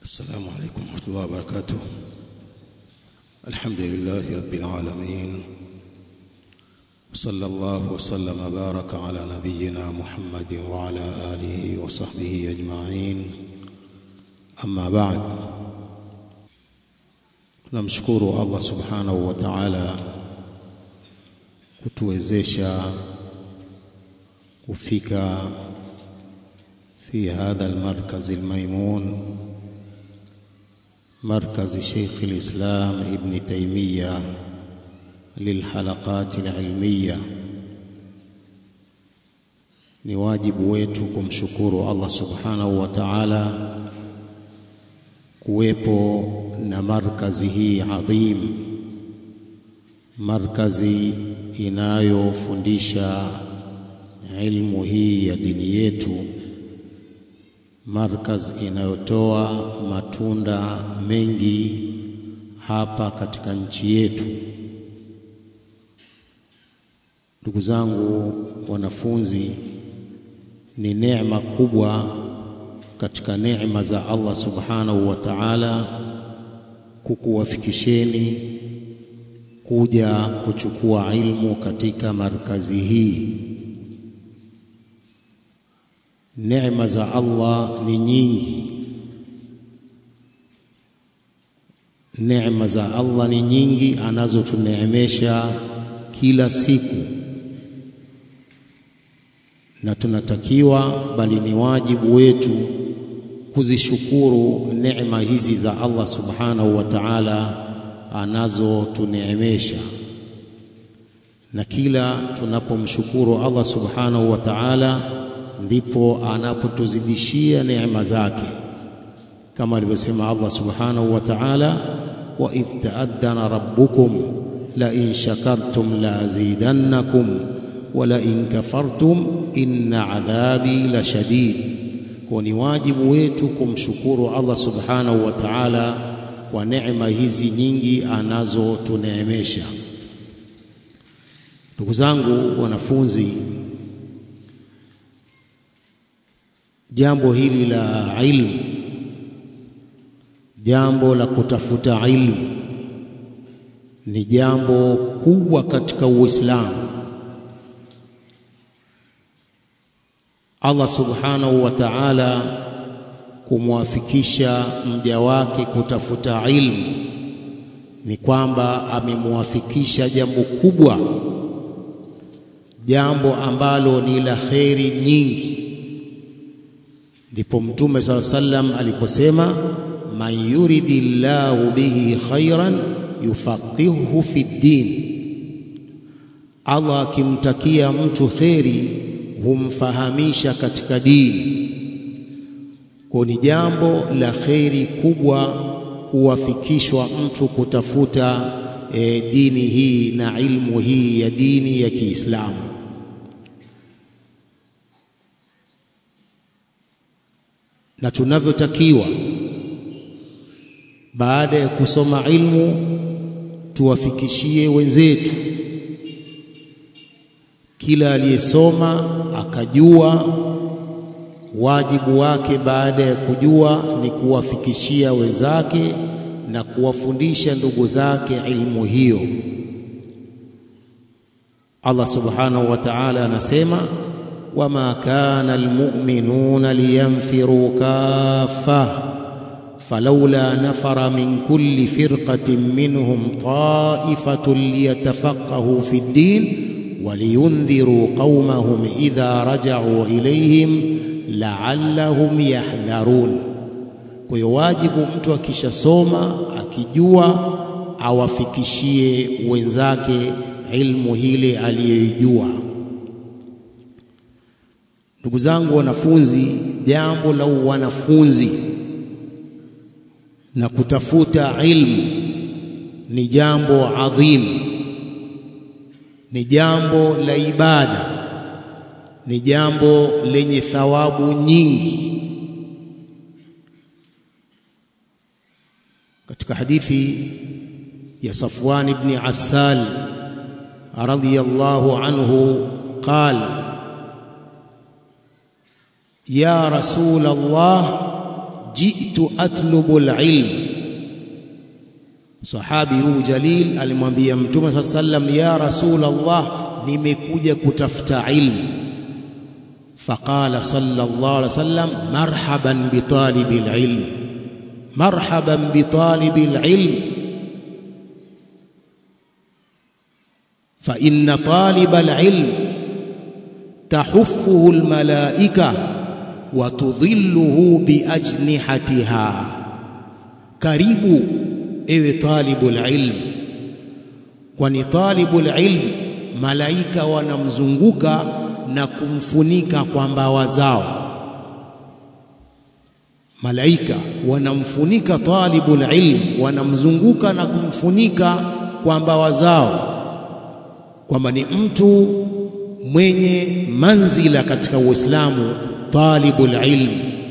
السلام عليكم ورحمة الله وبركاته الحمد لله رب العالمين وصلى الله وسلم وبارك على نبينا محمد وعلى آله وصحبه أجمعين أما بعد tunamshukuru Allah subhanahu wa ta'ala kutuwezesha kufika في هذا المركز الميمون مركز شيخ الإسلام ابن تيمية للحلقات العلمية ni wajibu wetu kumshukuru Allah subhanahu wa ta'ala kuwepo na markazi hii adhim, markazi inayofundisha ilmu hii ya dini yetu, markaz inayotoa matunda mengi hapa katika nchi yetu. Ndugu zangu wanafunzi, ni neema kubwa katika neema za Allah subhanahu wa ta'ala kukuwafikisheni kuja kuchukua ilmu katika markazi hii. Neema za Allah ni nyingi, neema za Allah ni nyingi anazotuneemesha kila siku, na tunatakiwa bali ni wajibu wetu kuzishukuru neema hizi za Allah subhanahu wa ta'ala anazotuneemesha, na kila tunapomshukuru Allah subhanahu wa ta'ala ndipo anapotuzidishia neema zake, kama alivyosema Allah subhanahu wa ta'ala, wa idh ta'adhana rabbukum la in shakartum la azidannakum wa la in kafartum inna adhabi la shadid. Kwa ni wajibu wetu kumshukuru Allah subhanahu wa ta'ala kwa neema hizi nyingi anazotuneemesha. Ndugu zangu wanafunzi, jambo hili la ilmu, jambo la kutafuta ilmu ni jambo kubwa katika Uislamu. Allah subhanahu wa ta'ala kumwafikisha mja wake kutafuta ilmu ni kwamba amemwafikisha jambo kubwa, jambo ambalo ni la kheri nyingi. Ndipo Mtume saa sallam aliposema, man yuridi llahu bihi khairan yufaqihuhu fi ddin, Allah akimtakia mtu kheri humfahamisha katika dini. Kwa ni jambo la kheri kubwa kuwafikishwa mtu kutafuta e, dini hii na ilmu hii ya dini ya Kiislamu. Na tunavyotakiwa baada ya kusoma ilmu tuwafikishie wenzetu kila aliyesoma akajua, wajibu wake baada ya kujua ni kuwafikishia wenzake na kuwafundisha ndugu zake ilmu hiyo. Allah subhanahu wa ta'ala anasema, wama kana almu'minuna liyanfiru kaffa falawla nafara min kulli firqatin minhum ta'ifatun liyatafaqahu fi ddin waliyundhiru qaumahum idha raja'u ilayhim la'allahum yahdharun. Kwa hiyo wajibu mtu akishasoma akijua awafikishie wenzake ilmu hile aliyoijua. Ndugu zangu wanafunzi, jambo la wanafunzi na kutafuta ilmu ni jambo adhimu ni jambo la ibada, ni jambo lenye thawabu nyingi. Katika hadithi ya Safwan ibn Assal radhiyallahu anhu qala ya rasul Allah jitu atlubu alilm. Sahabi huyu jalil alimwambia Mtume saa sallam, ya rasul Allah, nimekuja kutafuta ilmu. Faqala sallallahu alaihi wasallam, marhaban bitalibi alilm, marhaban bitalibi alilm fa inna taliba alilm tahuffuhu almalaika wa tudhilluhu biajnihatiha. Karibu ewe talibul ilm, kwani talibul ilm malaika wanamzunguka na kumfunika kwa mbawa zao. Malaika wanamfunika talibul ilm, wanamzunguka na kumfunika kwa mbawa zao, kwamba ni mtu mwenye manzila katika Uislamu, talibul ilm.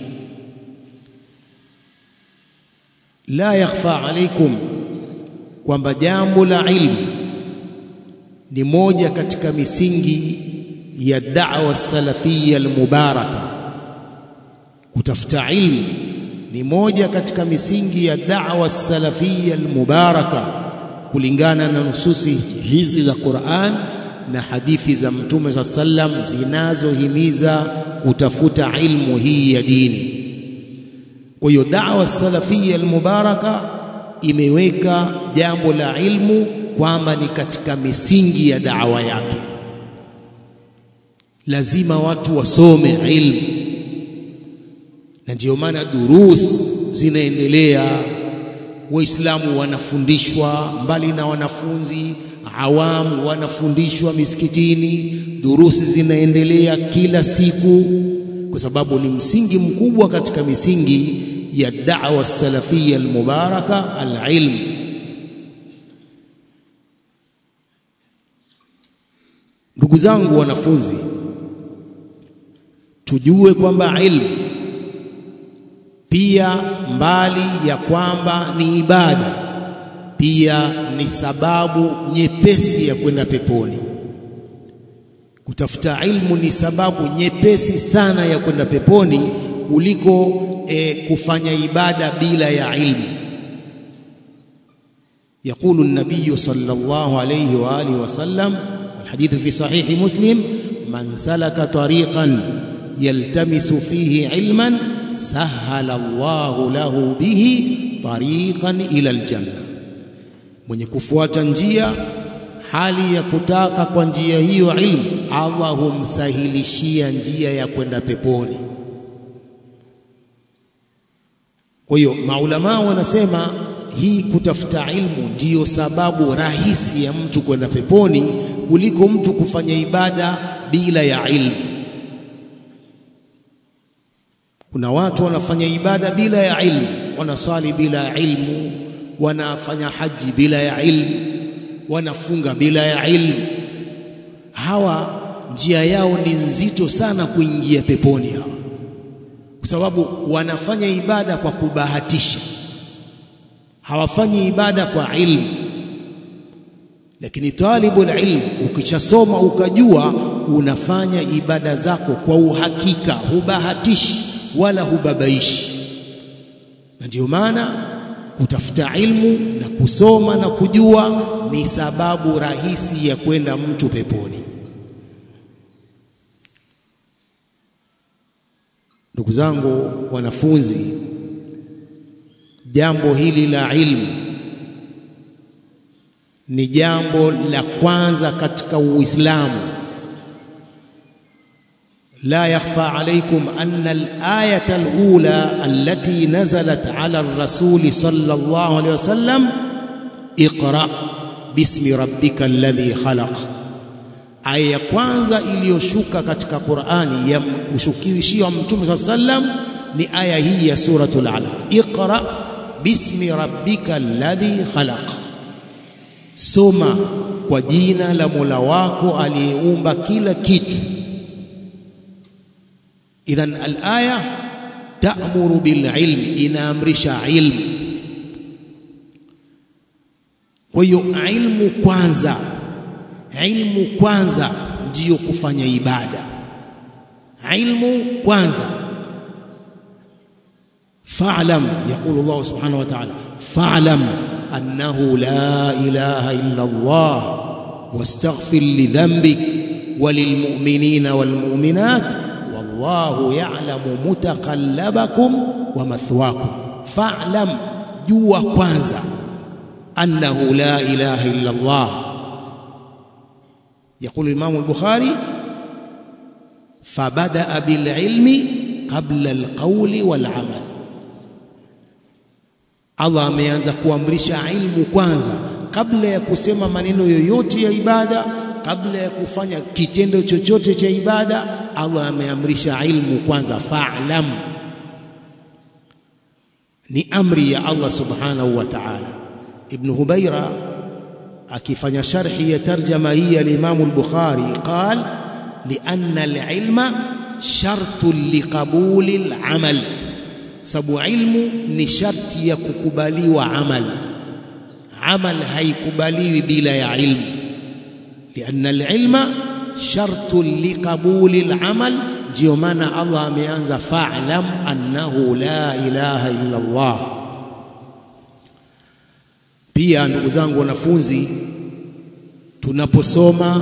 La yakhfa alaikum, kwamba jambo la ilmu ni moja katika misingi ya da'wa salafia almubaraka. Kutafuta ilmu ni moja katika misingi ya da'wa salafia almubaraka, kulingana na nususi hizi za Qur'an na hadithi za Mtume saa sallam zinazohimiza kutafuta ilmu hii ya dini. Kwa hiyo da'wa salafia almubaraka imeweka jambo la ilmu kwamba ni katika misingi ya da'wa yake. Lazima watu wasome ilmu, na ndiyo maana durus zinaendelea, Waislamu wanafundishwa mbali na wanafunzi awamu wanafundishwa misikitini, durusi zinaendelea kila siku, kwa sababu ni msingi mkubwa katika misingi ya da'wa salafia almubaraka alilm. Ndugu zangu wanafunzi, tujue kwamba ilmu pia mbali ya kwamba ni ibada pia ni sababu nyepesi ya kwenda peponi. Kutafuta ilmu ni sababu nyepesi sana ya kwenda peponi kuliko e, kufanya ibada bila ya ilmu. Yaqulu an-nabiy sallallahu alayhi wa alihi wa sallam, alhadithu fi sahihi Muslim, man salaka tariqan yaltamisu fihi ilman sahala Allahu lahu bihi tariqan ila aljanna mwenye kufuata njia hali ya kutaka kwa njia hiyo ilmu, Allah humsahilishia njia ya kwenda peponi. Kwa hiyo maulamaa wanasema hii kutafuta ilmu ndiyo sababu rahisi ya mtu kwenda peponi kuliko mtu kufanya ibada bila ya ilmu. Kuna watu wanafanya ibada bila ya ilmu, wanasali bila ya ilmu wanafanya haji bila ya ilmu, wanafunga bila ya ilmu. Hawa njia yao ni nzito sana kuingia peponi hawa, kwa sababu wanafanya ibada kwa kubahatisha, hawafanyi ibada kwa ilmu. Lakini talibul ilm, ukishasoma ukajua, unafanya ibada zako kwa uhakika, hubahatishi wala hubabaishi, na ndio maana kutafuta ilmu na kusoma na kujua ni sababu rahisi ya kwenda mtu peponi. Ndugu zangu wanafunzi, jambo hili la ilmu ni jambo la kwanza katika Uislamu. La yakhfa alaykum anna al-ayata al-ula allati nazalat ala ar-rasul sallallahu alayhi wasallam iqra bismi rabbika alladhi khalaq, aya ya kwanza iliyoshuka katika Qur'ani ya kushukishia Mtume sallallahu alayhi wasallam ni aya hii ya suratul Alaq, iqra bismi rabbika alladhi khalaq, soma kwa jina la Mola wako aliyeumba kila kitu. Idhan alaya ta'muru bililmi, inaamrisha ilmu. Kwa hiyo ilmu kwanza, ilmu kwanza ndiyo kufanya ibada. Ilmu kwanza, fa'lam yaqulu Allah subhanahu wa ta'ala fa'lam annahu la ilaha illa Allah wastaghfir li dhanbik وللمؤمنين والمؤمنات والله يعلم متقلبكم ومثواكم فاعلم جوا kwanza أنه لا إله إلا الله يقول الإمام البخاري فبدأ بالعلم قبل القول والعمل Allah ameanza kuamrisha ilmu kwanza kabla ya kusema maneno yoyote ya ibada kabla ya kufanya kitendo chochote cha ibada Allah ameamrisha ilmu kwanza fa'lam ni amri ya Allah subhanahu wa ta'ala ibn Hubaira akifanya sharhi ya tarjama hii ya Imam al-Bukhari qal lianna al-ilma shartu liqabuli al-amal sababu ilmu ni sharti ya kukubaliwa amal amal haikubaliwi bila ya ilmu lianna al-ilma shartu liqabuli al-amal ndio maana Allah ameanza fa'lam annahu la ilaha illa Allah pia ndugu zangu wanafunzi tunaposoma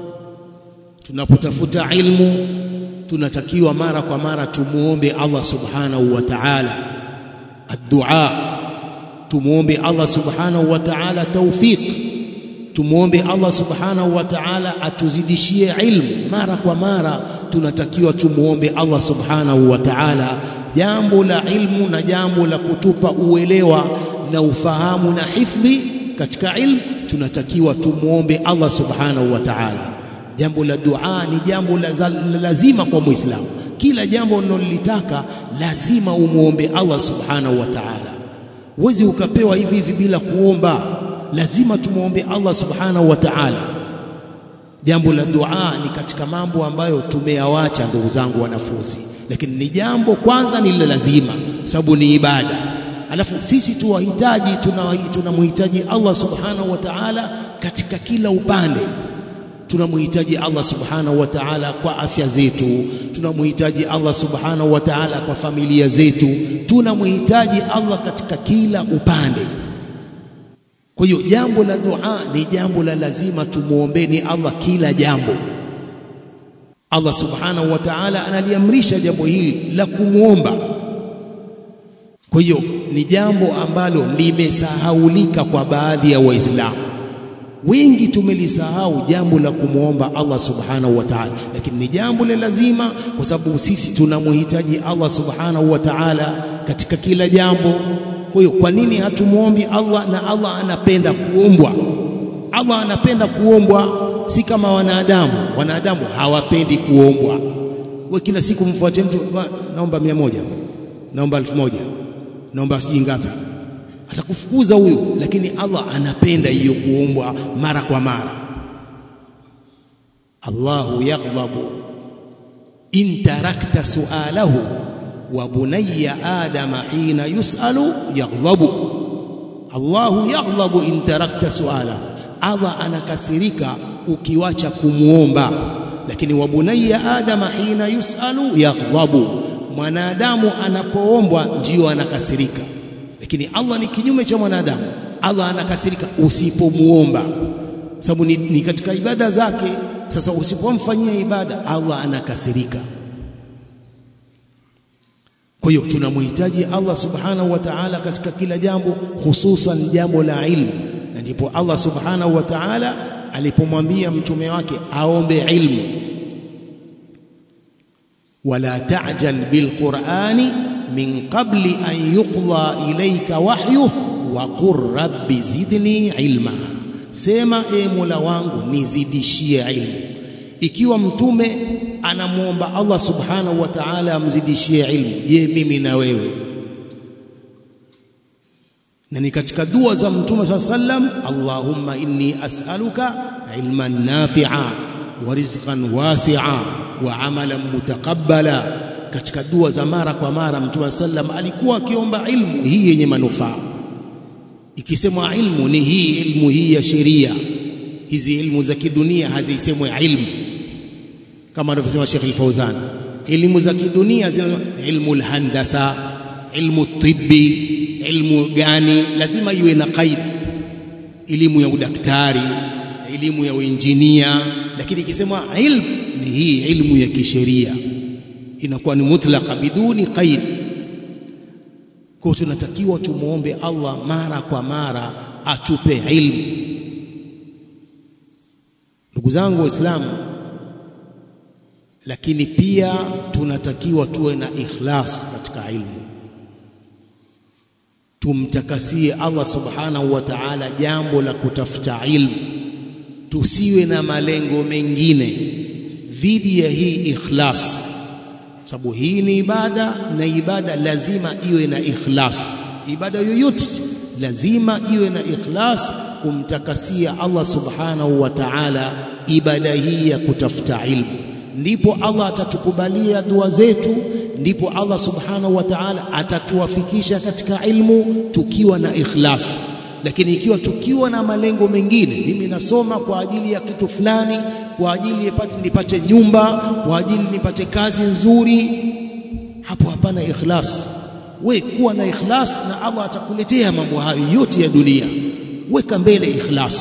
tunapotafuta ilmu tunatakiwa mara kwa mara tumuombe Allah subhanahu wa ta'ala ad-du'a tumuombe Allah subhanahu wa ta'ala tawfiq tumuombe Allah subhanahu wa ta'ala atuzidishie ilmu mara kwa mara tunatakiwa tumuombe Allah subhanahu wa ta'ala jambo la ilmu na jambo la kutupa uelewa na ufahamu na hifdhi katika ilmu tunatakiwa tumuombe Allah subhanahu wa ta'ala jambo la dua ni jambo la, la, lazima kwa muislamu kila jambo unalolitaka lazima umuombe Allah subhanahu wa ta'ala huwezi ukapewa hivi hivi bila kuomba lazima tumuombe Allah subhanahu wa ta'ala jambo la dua ni katika mambo ambayo tumeyawacha ndugu zangu wanafunzi lakini ni jambo kwanza ni lazima sababu ni ibada alafu sisi tuwahitaji tunamhitaji tuna Allah subhanahu wa ta'ala katika kila upande tunamhitaji Allah subhanahu wa ta'ala kwa afya zetu tunamhitaji Allah subhanahu wa ta'ala kwa familia zetu tunamhitaji Allah katika kila upande kwa hiyo jambo la dua ni jambo la lazima tumuombeni Allah kila jambo Allah subhanahu wa ta'ala analiamrisha jambo hili la kumwomba kwa hiyo ni jambo ambalo limesahaulika kwa baadhi ya waislamu wengi tumelisahau jambo la kumwomba Allah subhanahu wa ta'ala lakini ni jambo la lazima kwa sababu sisi tunamhitaji Allah subhanahu wa ta'ala katika kila jambo kwa hiyo kwa nini hatumuombi Allah na Allah anapenda kuombwa Allah anapenda kuombwa si kama wanadamu wanadamu hawapendi kuombwa wewe kila siku mfuate mtu naomba mia moja naomba elfu moja naomba sijui ngapi atakufukuza huyo lakini Allah anapenda hiyo kuombwa mara kwa mara Allahu yaghdhabu in tarakta su'alahu wa bunayya adama hina yus'alu yaghdhabu Allahu yaghdhabu in tarakta su'alahu Allah anakasirika ukiwacha kumuomba lakini wa bunayya adama hina yus'alu yaghdhabu mwanadamu anapoombwa ndio anakasirika lakini Allah ni kinyume cha mwanadamu Allah anakasirika usipomuomba sababu ni, ni katika ibada zake sasa usipomfanyia ibada Allah anakasirika kwa hiyo tunamhitaji Allah subhanahu wa ta'ala katika kila jambo hususan jambo la ilmu na ndipo Allah subhanahu wa ta'ala alipomwambia mtume wake aombe ilmu wala ta'jal bilqur'ani min qabli an yuqda ilayka wahyu wa qur rabbi zidni ilma sema e mola wangu nizidishie ilmu ikiwa mtume anamwomba Allah subhanahu wa ta'ala amzidishie ilmu je mimi na wewe na ni katika dua za mtume saa sallam Allahumma inni as'aluka ilman nafi'a wa rizqan wasi'a wa amalan mutaqabbala katika dua za mara kwa mara mtume sallam alikuwa akiomba ilmu hii yenye manufaa ikisemwa ilmu ni hii ilmu hii ya sheria hizi ilmu za kidunia hazisemwi ilmu kama anavyosema Sheikh Al-Fauzan elimu za kidunia zina ilmu alhandasa ilmu tibbi, ilmu gani, lazima iwe na qaid, elimu ya udaktari, elimu ya uinjinia. Lakini ikisema ilmu ni hii ilmu ya kisheria, inakuwa ni mutlaqa biduni qaid. Kwa tunatakiwa tumwombe Allah mara kwa mara atupe ilmu. Ndugu zangu Waislamu, lakini pia tunatakiwa tuwe na ikhlas katika ilmu, tumtakasie Allah subhanahu wa ta'ala jambo la kutafuta ilmu, tusiwe na malengo mengine dhidi ya hii ikhlas, sababu hii ni ibada na ibada lazima iwe na ikhlas. Ibada yoyote lazima iwe na ikhlas, kumtakasia Allah subhanahu wa ta'ala ibada hii ya kutafuta ilmu ndipo Allah atatukubalia dua zetu, ndipo Allah subhanahu wa ta'ala atatuwafikisha katika ilmu tukiwa na ikhlas. Lakini ikiwa tukiwa na malengo mengine, mimi nasoma kwa ajili ya kitu fulani, kwa ajili nipate, nipate nyumba, kwa ajili nipate kazi nzuri, hapo hapana ikhlas. We kuwa na ikhlas na Allah atakuletea mambo hayo yote ya dunia. Weka mbele ikhlas.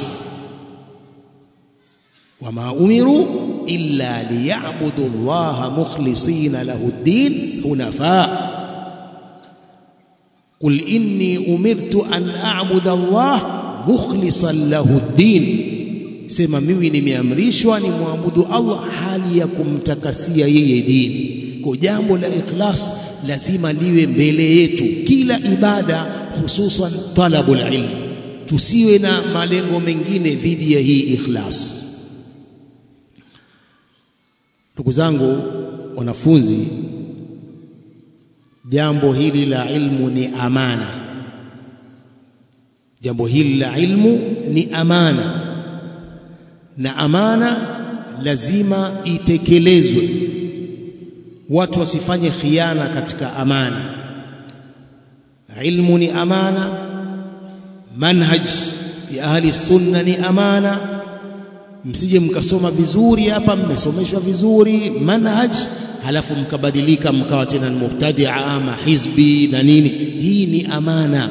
wama umiru illa liyabudu llaha mukhlisina lahu ddin hunafa qul inni umirtu an a'buda Allah mukhlisan lahu ddin, sema mimi nimeamrishwa ni muabudu Allah hali ya kumtakasia yeye dini. Kwa jambo la ikhlas lazima liwe mbele yetu kila ibada, hususan talabul ilm, tusiwe na malengo mengine dhidi ya hii ikhlas. Ndugu zangu wanafunzi, jambo hili la ilmu ni amana. Jambo hili la ilmu ni amana, na amana lazima itekelezwe. Watu wasifanye khiana katika amana. Ilmu ni amana, manhaj ya ahli sunna ni amana Msije mkasoma vizuri hapa, mmesomeshwa vizuri manhaj, halafu mkabadilika mkawa tena ni mubtadia ama hizbi na nini. Hii ni amana.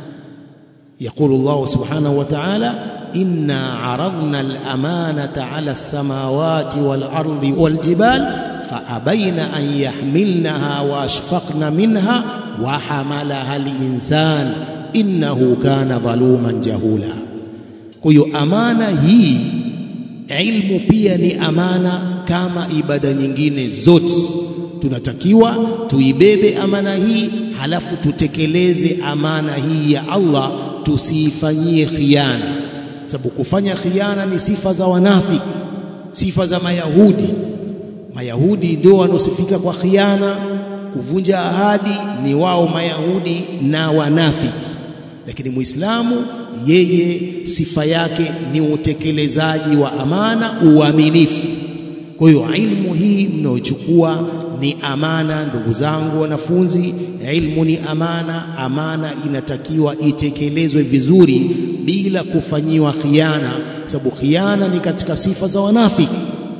Yaqulu Allah subhanahu wa ta'ala, inna aradna al-amanata ala as-samawati wal-ardi wal-jibal faabaina an yahmilnaha wa ashfaqna minha wa hamalaha al-insan innahu kana dhaluman jahula. Kwa hiyo amana hii ilmu pia ni amana kama ibada nyingine zote. Tunatakiwa tuibebe amana hii, halafu tutekeleze amana hii ya Allah, tusiifanyie khiana, sababu kufanya khiana ni sifa za wanafiki, sifa za Mayahudi. Mayahudi ndio wanaosifika kwa khiana, kuvunja ahadi ni wao Mayahudi na wanafiki, lakini Muislamu yeye sifa yake ni utekelezaji wa amana, uaminifu. Kwa hiyo ilmu hii mnayochukua ni amana, ndugu zangu wanafunzi, ilmu ni amana. Amana inatakiwa itekelezwe vizuri bila kufanyiwa khiana, sababu khiana ni katika sifa za wanafiki.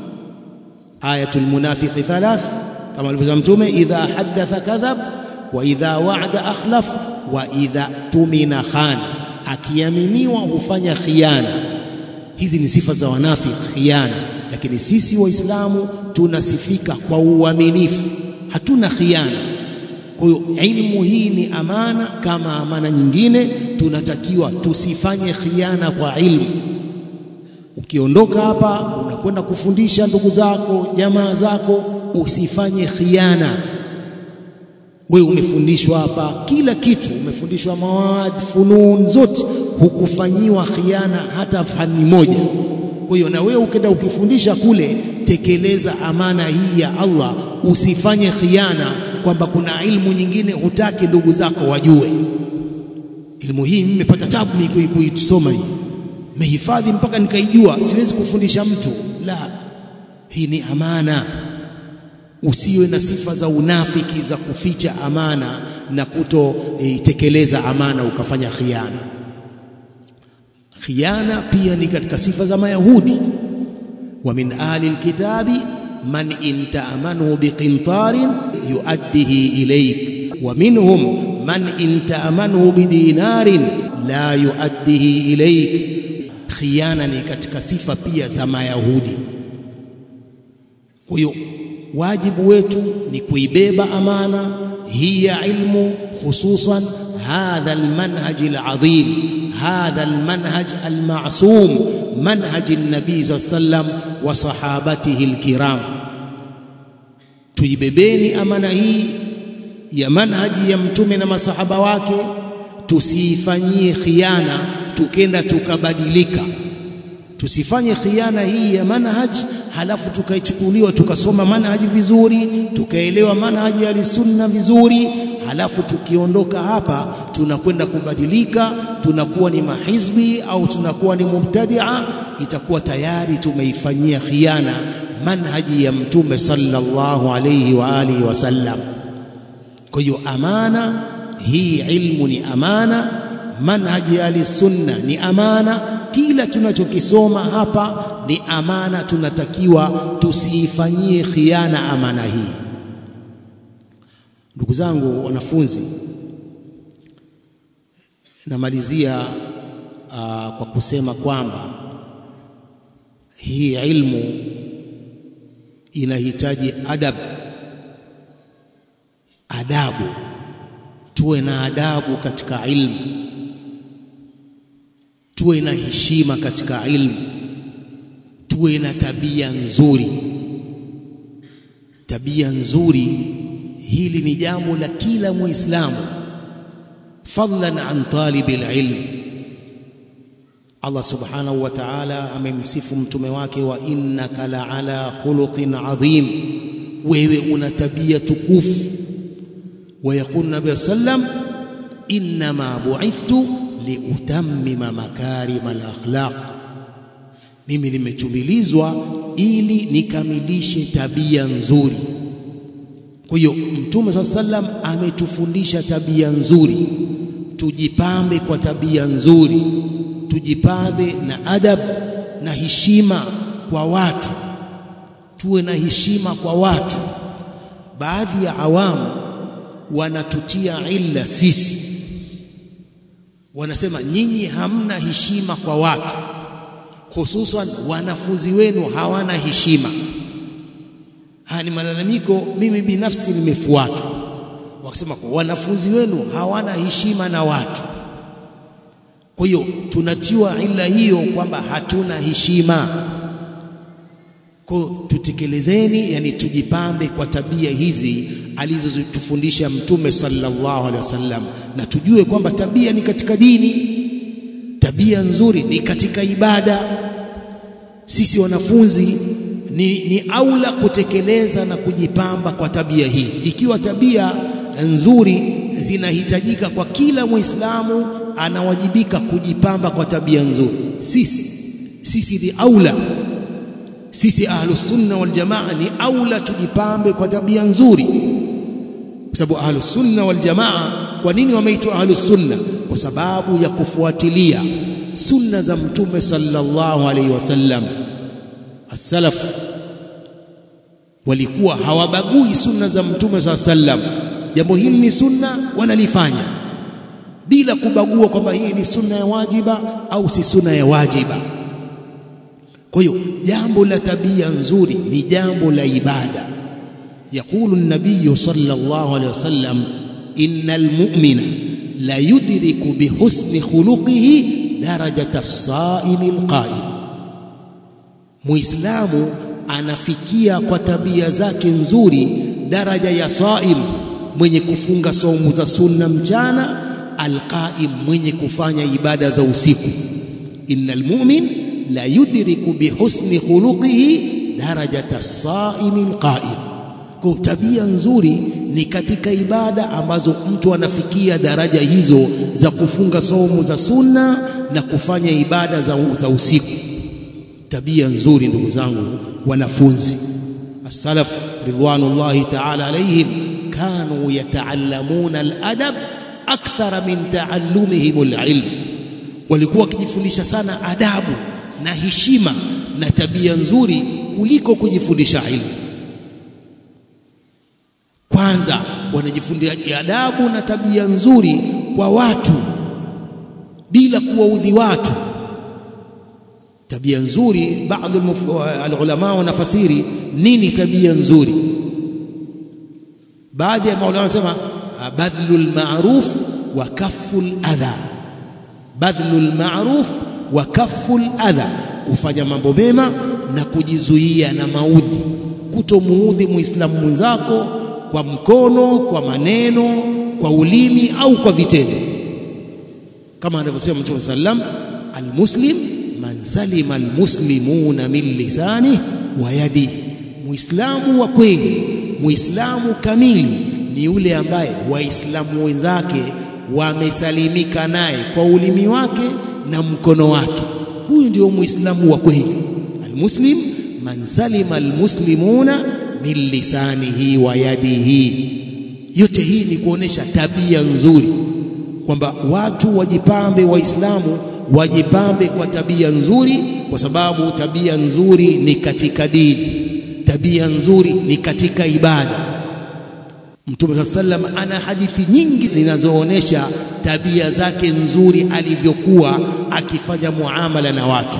Ayatul munafiqi thalath, kama alivyosema Mtume, idha haddatha kadhab wa idha wa'ada akhlaf wa idha tumina khan akiaminiwa hufanya khiana. Hizi ni sifa za wanafiki, khiana. Lakini sisi Waislamu tunasifika kwa uaminifu, hatuna khiana. Kwa hiyo ilmu hii ni amana kama amana nyingine, tunatakiwa tusifanye khiana kwa ilmu. Ukiondoka hapa unakwenda kufundisha ndugu zako, jamaa zako, usifanye khiana. Wewe umefundishwa hapa kila kitu, umefundishwa mawad funun zote, hukufanyiwa khiana hata fani moja. Kwa hiyo na wewe ukenda ukifundisha kule, tekeleza amana hii ya Allah, usifanye khiana kwamba kuna ilmu nyingine hutaki ndugu zako wajue. Ilmu hii mimi nimepata tabu mimi kuisoma hii, mehifadhi mpaka nikaijua, siwezi kufundisha mtu. La, hii ni amana. Usiwe na sifa za unafiki za kuficha amana na kutoitekeleza e, amana ukafanya khiana. Khiana pia ni katika sifa za Mayahudi. wa min ahli alkitabi man in ta'amanu biqintarin yuaddihi ilayk wa minhum man in ta'amanhu bidinarin la yuaddihi ilaik. Khiana ni katika sifa pia za Mayahudi. Kwa hiyo wajibu wetu ni kuibeba amana hii ya ilmu, hususan hadha almanhaj alazim, hadha almanhaj almasum, manhaj an-nabii sallallahu alayhi wasallam wa sahabatihi alkiram. Tuibebeni amana hii ya manhaji ya mtume na masahaba wake, tusiifanyie khiana tukenda tukabadilika. Tusifanye khiana hii ya manhaji halafu tukaichukuliwa tukasoma manhaji vizuri tukaelewa manhaji ya sunna vizuri, halafu tukiondoka hapa tunakwenda kubadilika, tunakuwa ni mahizbi au tunakuwa ni mubtadia, itakuwa tayari tumeifanyia khiana manhaji ya mtume sallallahu alayhi wa alihi wasallam. Kwa hiyo amana hii, ilmu ni amana, manhaji ya sunna ni amana. Kila tunachokisoma hapa ni amana, tunatakiwa tusiifanyie khiana amana hii. Ndugu zangu wanafunzi, namalizia uh, kwa kusema kwamba hii ilmu inahitaji adab, adabu. Tuwe na adabu katika ilmu, tuwe na heshima katika ilmu, tuwe na tabia nzuri. Tabia nzuri, hili ni jambo la kila Muislamu, fadlan an talibil ilm. Allah subhanahu wa ta'ala amemsifu mtume wake, wa innaka la ala khuluqin adhim, wewe una tabia tukufu. Wa yaqulu nabii sallam, innama bu'ithtu liutammima makarima al-akhlaq, mimi nimetumilizwa ili nikamilishe tabia nzuri. Kwa hiyo mtume saa sallam ametufundisha tabia nzuri, tujipambe kwa tabia nzuri tujipambe na adab na heshima kwa watu, tuwe na heshima kwa watu. Baadhi ya awamu wanatutia illa sisi, wanasema nyinyi hamna heshima kwa watu, hususan wanafunzi wenu hawana heshima. Haya ni malalamiko, mimi binafsi nimefuatwa, wakisema kwa wanafunzi wenu hawana heshima na watu kwa hiyo tunatiwa ila hiyo kwamba hatuna heshima. Kwa hiyo tutekelezeni, yani tujipambe kwa tabia hizi alizozitufundisha Mtume sallallahu alaihi wasallam, na tujue kwamba tabia ni katika dini, tabia nzuri ni katika ibada. Sisi wanafunzi ni, ni aula kutekeleza na kujipamba kwa tabia hii, ikiwa tabia nzuri zinahitajika kwa kila Muislamu anawajibika kujipamba kwa tabia nzuri. Sisi sisi ni aula, sisi ahlus sunna wal jamaa ni aula tujipambe kwa tabia nzuri, kwa sababu ahlus sunna wal jamaa. Kwa nini wameitwa ahlus sunna? Kwa sababu ya kufuatilia sunna za Mtume sallallahu alaihi wasallam. As-salaf walikuwa hawabagui sunna za Mtume sallallahu alaihi wasallam. Jambo hili ni sunna, wanalifanya bila kubagua kwamba hii ni sunna ya wajiba au si sunna ya wajiba. Kwa hiyo jambo la tabia nzuri ni jambo la ibada. Yaqulu an-nabiy sallallahu alaihi wasallam, innal mu'mina la yudriku bihusni khuluqihi darajata as-saimi al-qa'im, Muislamu anafikia kwa tabia zake nzuri daraja ya saim, mwenye kufunga saumu za sunna mchana alqaim mwenye kufanya ibada za usiku. innal mu'min la yudriku bihusni khuluqihi darajata saimi alqaim. Kwa tabia nzuri ni katika ibada ambazo mtu anafikia daraja hizo za kufunga saumu za sunna na kufanya ibada za, za usiku. Tabia nzuri, ndugu zangu wanafunzi, as-salaf ridwanullahi ta'ala alayhim kanu yataallamuna al-adab akthara min taallumihim alilm, walikuwa wakijifundisha sana adabu na heshima na tabia nzuri kuliko kujifundisha ilmu. Kwanza wanajifundisha adabu na tabia nzuri kwa watu bila kuwaudhi watu tabia nzuri baadhi alulama wanafasiri nini tabia nzuri baadhi ya maulama wanasema badhlul ma'ruf wa kafful adha badhlul ma'ruf wa kafful adha kufanya mambo mema na kujizuia na maudhi kutomuudhi muislamu mwenzako kwa mkono kwa maneno kwa ulimi au kwa vitendo kama anavyosema Mtume sallam almuslim man salima almuslimuna min lisani wa yadi muislamu wa kweli muislamu kamili ni yule ambaye waislamu wenzake wamesalimika naye kwa ulimi wake na mkono wake huyu ndio muislamu wa kweli almuslim man salima almuslimuna min lisanihi wa yadihi yote hii ni kuonesha tabia nzuri kwamba watu wajipambe waislamu wajipambe kwa tabia nzuri kwa sababu tabia nzuri ni katika dini tabia nzuri ni katika ibada Mtume sallam ana hadithi nyingi zinazoonesha tabia zake nzuri alivyokuwa akifanya muamala na watu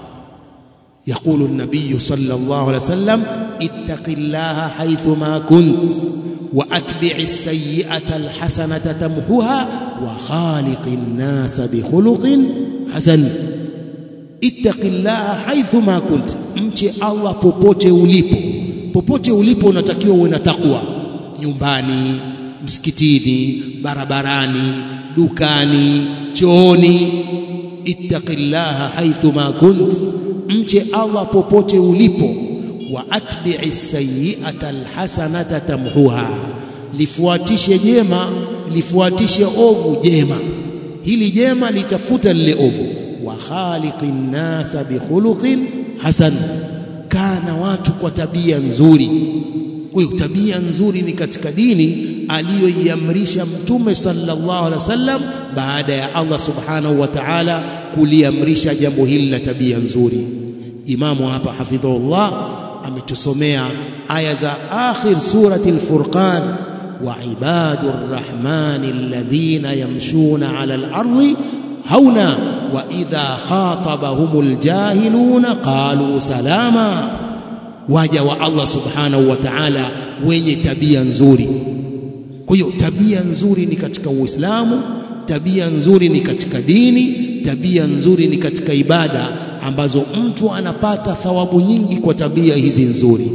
يقول النبي صلى الله عليه وسلم اتق الله حيثما كنت واتبع السيئه الحسنه تمحها وخالق الناس بخلق حسن اتق الله حيثما كنت mche Allah popote ulipo popote ulipo unatakiwa uwe na takwa nyumbani msikitini barabarani dukani chooni ittaqillaha haithuma kunt mche Allah popote ulipo wa atbi'i sayyi'ata alhasanata tamhuha lifuatishe jema lifuatishe ovu jema hili jema litafuta lile ovu wa khaliqin nasa bikhuluqin hasan kana watu kwa tabia nzuri kwa hiyo tabia nzuri ni katika dini aliyoiamrisha mtume sallallahu alaihi wasallam baada ya Allah subhanahu wa ta'ala kuliamrisha jambo hili la tabia nzuri imamu hapa hafidhullah ametusomea aya za akhir surati al-furqan wa ibadur rahmani alladhina yamshuna ala al-ardi hauna wa idha khatabahumul jahiluna qalu salama waja wa Allah subhanahu wa ta'ala wenye tabia nzuri kwa hiyo tabia nzuri ni katika Uislamu tabia nzuri ni katika dini tabia nzuri ni katika ibada ambazo mtu anapata thawabu nyingi kwa tabia hizi nzuri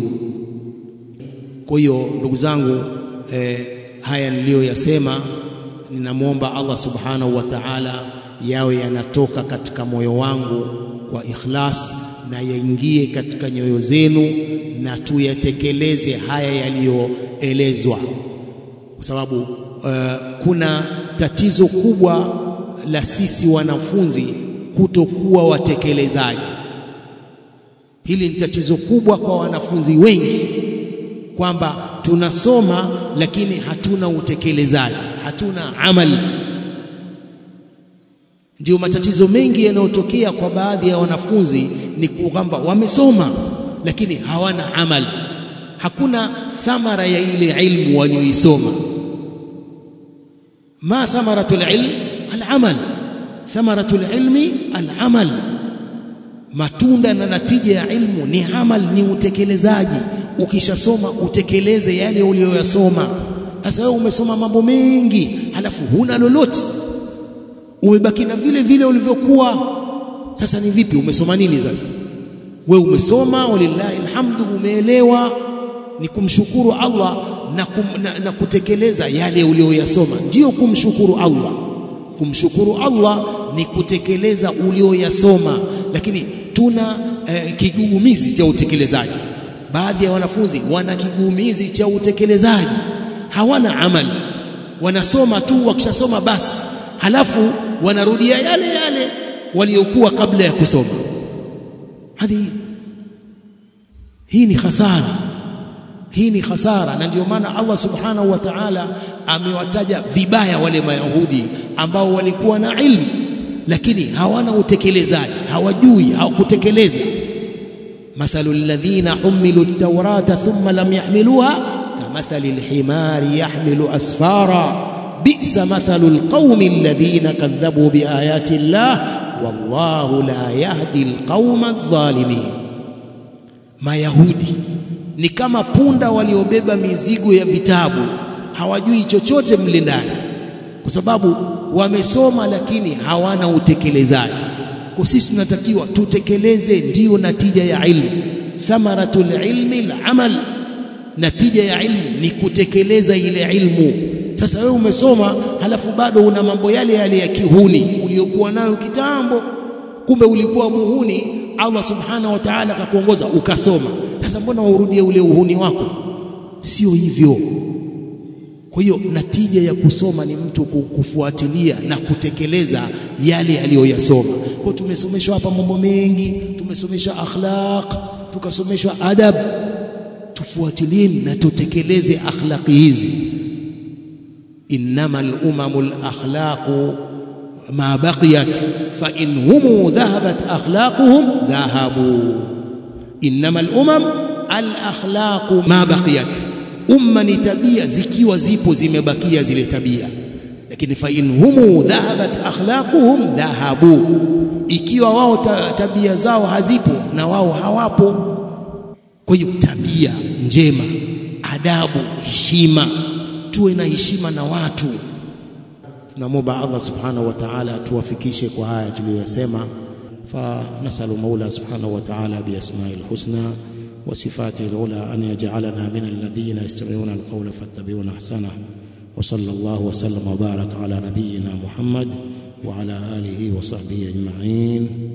kwa hiyo ndugu zangu eh, haya niliyoyasema ninamwomba Allah subhanahu wa ta'ala yawe yanatoka katika moyo wangu kwa ikhlas na yaingie katika nyoyo zenu na tuyatekeleze haya yaliyoelezwa kwa sababu uh, kuna tatizo kubwa la sisi wanafunzi kutokuwa watekelezaji hili ni tatizo kubwa kwa wanafunzi wengi kwamba tunasoma lakini hatuna utekelezaji hatuna amali ndio matatizo mengi yanayotokea kwa baadhi ya wanafunzi ni kwamba wamesoma lakini hawana amali hakuna thamara ya ile ilmu walioisoma ma thamaratul ilm al-amal thamaratul ilmi al-amal matunda na natija ya ilmu ni amal ni utekelezaji ukishasoma utekeleze yale uliyoyasoma sasa wewe umesoma mambo mengi halafu huna lolote umebaki na vile vile ulivyokuwa sasa ni vipi umesoma nini sasa we umesoma walillahi alhamdu umeelewa ni kumshukuru Allah na, kum, na, na kutekeleza yale uliyoyasoma ndio kumshukuru Allah kumshukuru Allah ni kutekeleza ulioyasoma lakini tuna eh, kigugumizi cha utekelezaji baadhi ya wanafunzi wana kigugumizi cha utekelezaji hawana amali wanasoma tu wakishasoma basi halafu wanarudia yale yale waliokuwa kabla ya kusoma hadi hii ni hasara hii ni hasara na ndio maana Allah subhanahu wa ta'ala amewataja vibaya wale mayahudi ambao walikuwa na ilmu lakini hawana utekelezaji hawajui hawakutekeleza mathalu alladhina humilu at-taurata thumma lam yahmiluha mathali lhimari yahmilu asfara bisa mathalu lqaumi alladhina kadhabu biayati llah wallahu la yahdi lqauma aldhalimin. Mayahudi ni kama punda waliobeba mizigo ya vitabu, hawajui chochote mle ndani, kwa sababu wamesoma lakini hawana utekelezaji. Kwa sisi tunatakiwa tutekeleze, ndiyo natija ya ilmu. Thamaratul ilmi al-amal, natija ya ilmu ni kutekeleza ile ilmu. Sasa wewe umesoma halafu bado una mambo yale yale ya kihuni uliokuwa nayo kitambo, kumbe ulikuwa muhuni. Allah subhanahu wa ta'ala akakuongoza ukasoma. Sasa mbona waurudie ule uhuni wako? Sio hivyo. Kwa hiyo natija ya kusoma ni mtu kufuatilia na kutekeleza yale aliyoyasoma. Kwa tumesomeshwa hapa mambo mengi, tumesomeshwa akhlaq, tukasomeshwa adab. Tufuatilie na tutekeleze akhlaqi hizi. innama al-umamu al-akhlaqu ma baqiyat fa in hum dhahabat akhlaquhum dhahabu. Innama al-umam al-akhlaqu ma baqiyat umma ni tabia zikiwa zipo zimebakia zile tabia, lakini fa in humu dhahabat akhlaquhum dhahabu, ikiwa wao ta, tabia zao hazipo na wao hawapo. Kwa hiyo tabia njema, adabu, heshima, tuwe na heshima na watu. Tunamwomba Allah subhanahu wa ta'ala atuwafikishe kwa haya tuliyosema. fa nasalu maula subhanahu wa ta'ala biasmail husna وصفاته العلى أن يجعلنا من الذين يستمعون القول فاتبعون أحسنه وصلى الله وسلم وبارك على نبينا محمد وعلى آله وصحبه أجمعين